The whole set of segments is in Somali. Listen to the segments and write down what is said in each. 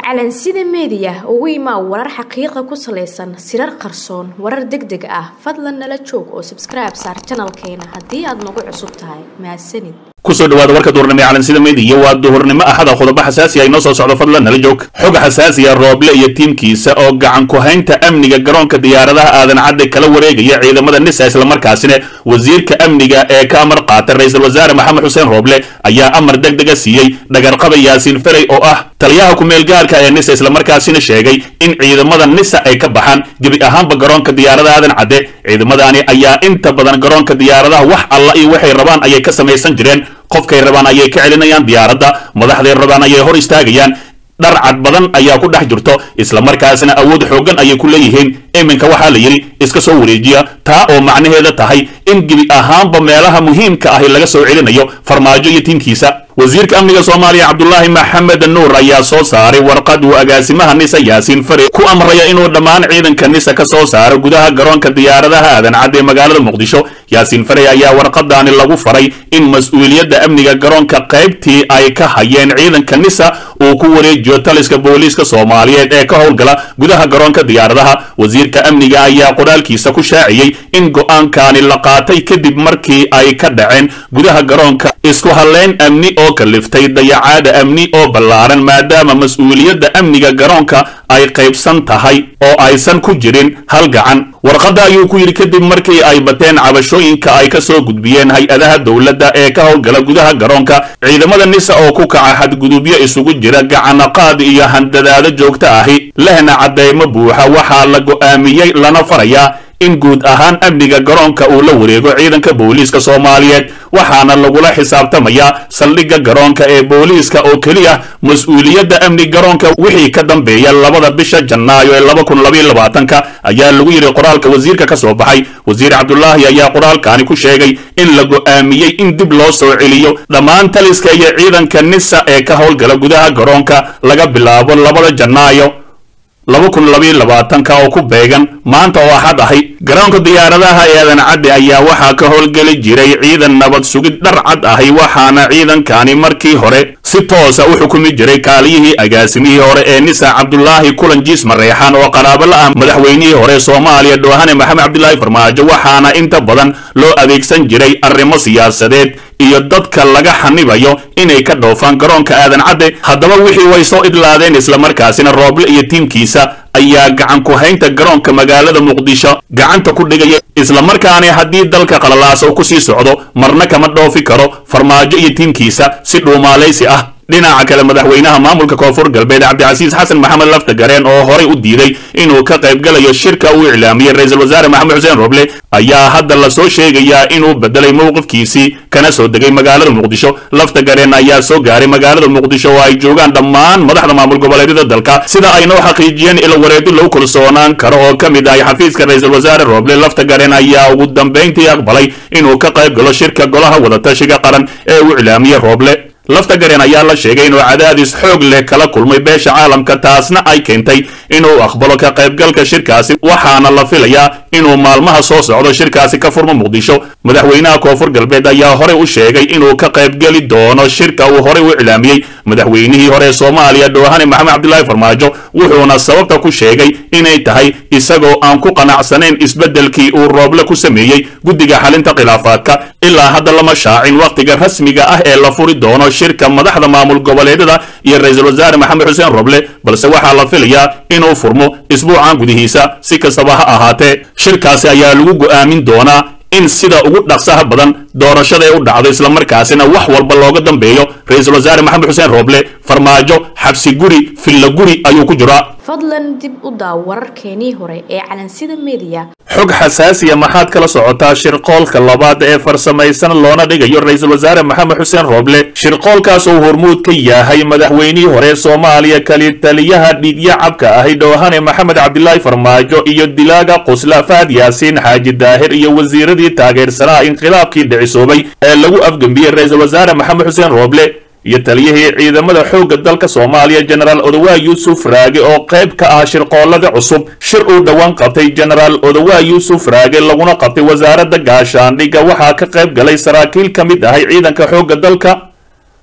calansida meediya ugu imaa warar xaqiiqa ku salaysan sirar qarsoon warar deg deg ah fadlan nala joog oo sabskribe saar janalkeena haddii aad nagu cusub tahay mahadsanid kusoo dhawaada warka duhurnimo ee calansida meediya waa duhurnimo axada qodobo xasaasi ah inoo soo socdo fadlan nala joog xog xasaasiya rooble iyo tiimkiisa oo gacan ku haynta amniga garoonka diyaaradaha aadan cadde kala wareegaya ciidamada nisa islamarkaasina wasiirka amniga ee ka amar qaata ra-iisul wasaare maxamed xuseen rooble ayaa amar deg dega siiyey dhagarqaba yaasiin ferey oo ah taliyaha ku-meel gaarka ee nisa islamarkaasina sheegay in ciidamada nisa ay ka baxaan gebi ahaanba garoonka diyaaradaha aadan cadde ciidamadaani ayaa inta badan garoonka diyaaradaha wax alla iyo waxay rabaan ayay ka samaysan jireen qofkay rabaan ayay ka celinayaan diyaaradda madaxday rabaan ayay hor istaagayaan dhar cad badan ayaa ku dhex jirto islamarkaasina awood xooggan ayay ku leeyihiin iminka waxaa la yidhi iska soo wareejiya taa oo macnaheeda tahay in gebi ahaanba meelaha muhiimka ahi laga soo celinayo farmaajo iyo tiimkiisa wasiirka amniga soomaaliya cabdulaahi maxamed nuur ayaa soo saaray warqad uu agaasimaha nisa yaasiin fare ku amraya inuu dhammaan ciidanka nisa ka soo saaro gudaha garoonka diyaaradaha aadan cadde ee magaalada muqdisho yaasiin fare ayaa warqadaani lagu faray in mas-uuliyadda amniga garoonka qaybtii ay ka hayeen ciidanka nisa uu ku wareejiyo taliska booliiska soomaaliyeed ee ka howlgala gudaha garoonka diyaaradaha wasiirka amniga ayaa qoraalkiisa ku shaaciyey in go'aankaani la qaatay kadib markii ay ka dhaceen gudaha garoonka isku halleyn amni oo kaliftay dayacaada amni oo ballaaran maadaama mas-uuliyadda amniga garoonka ay qaybsan tahay oo aysan ku jirin hal gacan warqadda ayuu ku yidhi kadib markii ay bateen cabashooyinka ay ka soo gudbiyeen hay-adaha dowladda ee ka howlgala gudaha garoonka ciidamada nisa oo ku kaca xadgudubyo isugu jira gacanaqaad iyo handadaado joogto ahi lehna caddeymo buuxa waxaa la go'aamiyey lana farayaa in guud ahaan amniga garoonka uu la wareego ciidanka booliiska soomaaliyeed waxaana lagula xisaabtamayaa saldhigga garoonka ee booliiska oo keliya mas-uuliyadda amni garoonka wixii ka dambeeya labada bisha janaayo ee laba kun labaiyo labaatanka ayaa lagu yidhi qoraalka wasiirka ka soo baxay wasiir cabdulaahi ayaa qoraalkaani ku sheegay in la go'aamiyey in dib loo soo celiyo dhammaan taliska iyo ciidanka nisa ee ka howlgala gudaha garoonka laga bilaabo labada janaayo laba kun labaiyo labaatanka oo ku beegan maanta oo axad ahay garoonka diyaaradaha ee aadan cadde ayaa waxaa ka howlgeli jiray ciidan nabad sugid dhar cad ahi waxaana ciidankani markii hore si toosa u xukumi jiray kaaliyihii agaasimihii hore ee nisa cabdulaahi kulan jiis mareexan oo qaraabo la ah madaxweynihii hore soomaaliya dhoohane maxamed cabdilaahi farmaajo waxaana inta badan loo adeegsan jiray arrimo siyaasadeed iyo dadka laga xanibayo inay ka dhoofaan garoonka aadan cadde haddaba wixii way soo idlaadeen islamarkaasina rooble iyo tiimkiisa ayaa gacan ku haynta garoonka magaalada muqdisho gacanta ku dhigaya islamarkaani haddii dalka qalalaasa u ku sii socdo marna kama dhoofi karo farmaajo iyo tiimkiisa si dhuumaalaysi ah dhinaca kale madaxweynaha maamulka koonfur galbeed cabdicasiis xasan maxamed laftagareen oo horay u diiday inuu ka qaybgalayo shirka uu iclaamiyey ra-iisul wasaare maxamed xuseen roble ayaa hadda lasoo sheegayaa inuu bedelay mowqifkiisii kana soo degay magaalada muqdisho laftagareen ayaa soo gaaray magaalada muqdisho oo ay joogaan dhammaan madaxda maamul goboleedyada dalka sida ay noo xaqiijiyeen ilwareedi lagu kalsoonaan karo oo ka mid ahay xafiiska ra-iisul wasaare roble laftagareen ayaa ugu dambayntii aqbalay inuu ka qayb galo shirka golaha wadatashiga qaran ee uu iclaamiyey roble laftagareen ayaa la sheegay inuu cadaadis xoog leh kala kulmay beesha caalamka taasna ay keentay inuu aqbalo ka qaybgalka shirkaasi waxaana la filayaa inuu maalmaha soo socdo shirkaasi ka furmo muqdisho madaxweynaha koonfur galbeed ayaa horey u sheegay inuu ka qaybgeli doono shirka uu horey u iclaamiyey madaxweynihii hore ee soomaaliya dhoohane maxamed cabdilaahi farmaajo wuxuuna sababta ku sheegay inay tahay isagoo aan ku qanacsanayn isbeddelkii uu rooble ku sameeyey guddiga xalinta khilaafaadka ilaa hadda lama shaacin wakhtiga rasmiga ah ee la furi doono shirka madaxda maamul goboleedyada iyo ra-iisul wasaare maxamed xuseen roble balse waxaa la filayaa inuu furmo isbuucan gudihiisa si kastaba ha ahaatee shirkaasi ayaa lagu go'aamin doonaa in sida ugu dhaqsaha badan doorashada ee u dhacdo islamarkaasina wax walba looga dambeeyo ra-iisul wasaare maxamed xuseen roble farmaajo xabsi guri filla guri ayuu ku jiraa fadlan dib u daaw wararkeenii hore ee calansida meediya xog xasaasiya maxaad kala socotaa shirqoolka labaad ee farsamaysan loona dhigayo ra-iisul wasaare maxamed xuseen rooble shirqoolkaas uu hormuud ka yahay madaxweynihii hore soomaaliya kali taliyaha dhiigya cabka ahi dhoohane maxamed cabdilaahi farmaajo iyo dilaaga qusla fahad yaasiin xaaji daahir iyo wasiiradii taageersanaa inqilaabkii dhicisoobay ee lagu afgembiyey ra-iisul wasaare maxamed xuseen rooble iyo taliyihii ciidamada xoogga dalka soomaaliya jenaraal odowaa yuusuf raage oo qayb ka ah shirqoolada cusub shir uu dhowaan qabtay jenaraal odowaa yuusuf raage laguna qabtay wasaaradda gaashaandhigga waxaa ka qayb galay saraakiil ka mid ahay ciidanka xoogga dalka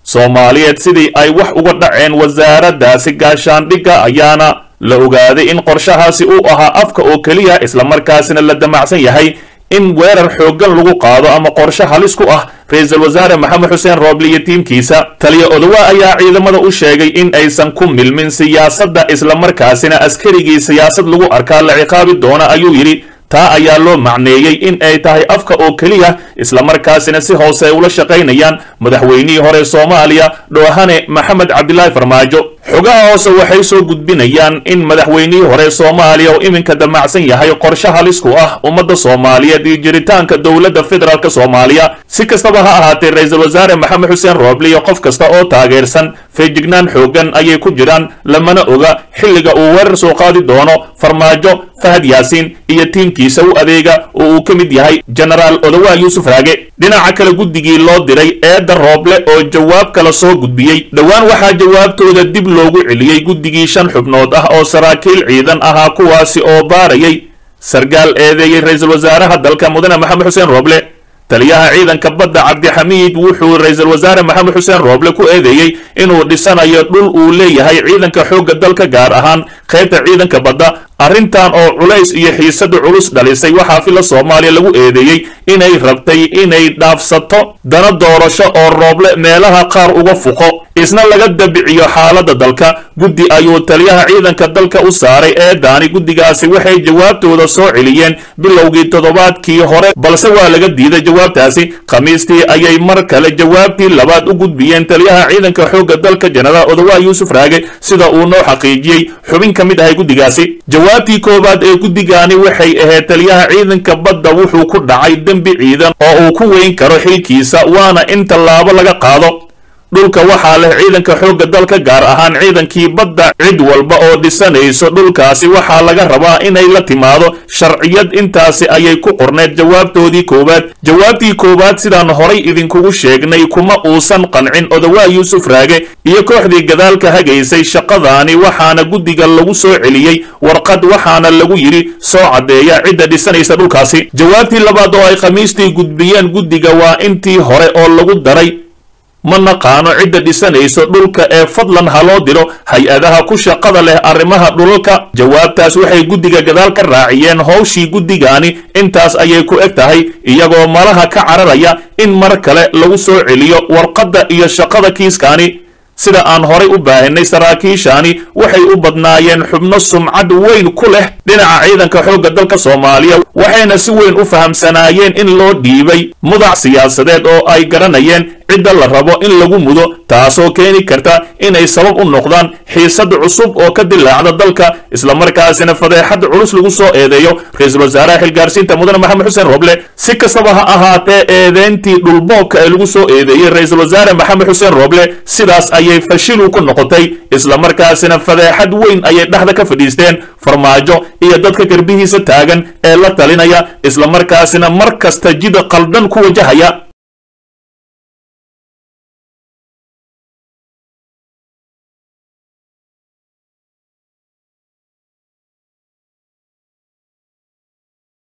soomaaliyeed sidii ay wax uga dhaceen wasaaraddaasi gaashaandhigga ayaana la ogaaday in qorshahaasi uu ahaa afka oo keliya islamarkaasina la damacsan yahay in weerar xooggan lagu qaado ama qorshe halis ku ah ra-iisul wasaare maxamed xuseen rooble iyo tiimkiisa taliya odowa ayaa ciidamada u sheegay in aysan ku milmin siyaasadda islamarkaasina askarigii siyaasad lagu arkaa la ciqaabi doona ayuu yidhi taa ayaa loo macneeyey in ay tahay afka oo keliya islamarkaasina si hoose ay ula shaqaynayaan madaxweynihii hore soomaaliya dhoohane maxamed cabdilaahi farmaajo xogaha hoose waxay soo gudbinayaan in madaxweynihii hore soomaaliya oo iminka damacsan yahay qorshe halis ku ah ummadda soomaaliyeed iyo jiritaanka dowladda federaalk soomaaliya si kastaba ha ahaatee ra-iisul wasaare maxamed xuseen rooble iyo qof kasta oo taageersan feejignaan xooggan ayay ku jiraan lamana oga xilliga uu weerar soo qaadi doono farmaajo fahad yaasiin iyo tiimkiisa u adeega oo uu ka mid yahay genaraal odowaa yuusuf raage dhinaca kale guddigii loo diray eedda rooble oo jawaab kala soo gudbiyey dhowaan waxaa jawaabtooda dib loogu celiyey guddigii shan xubnood ah oo saraakiil ciidan ahaa kuwaasi oo baarayay sargaal eedeeyey ra-iisul wasaaraha dalka mudane maxamed xuseen rooble taliyaha ciidanka badda cabdixamiid wuxuu ra-iisul wasaare maxamed xuseen rooble ku eedeeyey inuu dhisanayo dhul uu leeyahay ciidanka xoogga dalka gaar ahaan qaybta ciidanka badda arrintan oo culays iyo xiisada culus dhalisay waxaa fila soomaaliya lagu eedeeyey inay rabtay inay dhaafsato dana doorasho oo rooble meelaha qaar uga fuqo isna laga dabiciyo xaaladda dalka guddi ayuu taliyaha ciidanka dalka u saaray eedaani guddigaasi waxay jawaabtooda soo celiyeen bilowgii toddobaadkii hore balse waa laga diiday jawaabtaasi khamiistii ayay mar kale jawaabtii labaad u gudbiyeen taliyaha ciidanka xoogga dalka jenaraal odowaa yuusuf raage sida uu noo xaqiijiyey xubin ka mid ahay guddigaasi jawaabtii koowaad ee guddigaani waxay ahayd taliyaha ciidanka badda wuxuu ku dhacay dembi ciidan oo uu ku weyn karo xilkiisa waana in tallaabo laga qaado dhulka waxaa leh ciidanka xoogga dalka gaar ahaan ciidankii badda cid walba oo dhisanayso dhulkaasi waxaa laga rabaa inay la timaado sharciyad intaasi ayay ku qorneed jawaabtoodii koowaad jawaabtii koowaad sidaan horay idinkugu sheegnay kuma uusan qancin odowaa yuusuf raage iyo kooxdii gadaalka hagaysay shaqadaani waxaana guddiga lagu soo celiyey warqad waxaana lagu yidhi soo caddeeya cidda dhisanaysa dhulkaasi jawaabtii labaad oo ay khamiistii gudbiyeen guddiga waa intii hore oo lagu daray ma naqaano cidda dhisanayso dhulka ee fadlan ha loo diro hay-adaha ku shaqada leh arrimaha dhulalka jawaabtaas waxay guddiga gadaal ka raaciyeen howshii guddigaani intaas ayay ku eg tahay iyagoo malaha ka cararaya in mar kale lagu soo celiyo warqadda iyo shaqada kiiskaani sida aan horay u baahinay saraakiishaani waxay u badnaayeen xubno sumcad weyn ku leh dhinaca ciidanka xoogga dalka soomaaliya waxayna si weyn u fahamsanaayeen in loo dhiibay mudac siyaasadeed oo ay garanayeen cidda la rabo in lagu mudo taasoo keeni karta inay sabab u noqdaan xiisad cusub oo ka dilaacda dalka islamarkaasina fadeexad culus lagu soo eedeeyo ra-iisul wasaaraha xilgaarsiinta mudane maxamed xuseen roble si kastaba ha ahaatee eedeyntii dhulboobka ee lagu soo eedeeyey ra-iisul wasaare maxamed xuseen roble sidaas ayay fashilu ku noqotay islamarkaasina fadeexad weyn ayay dhexda ka fadhiisteen farmaajo iyo dadka garbihiisa taagan ee la talinaya islamarkaasina mar kasta jida qaldan ku wajahaya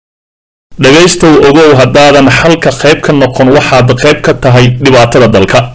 dhegaystow ogow haddaadan xalka qayb ka noqon waxaad qayb ka tahay dhibaatada dalka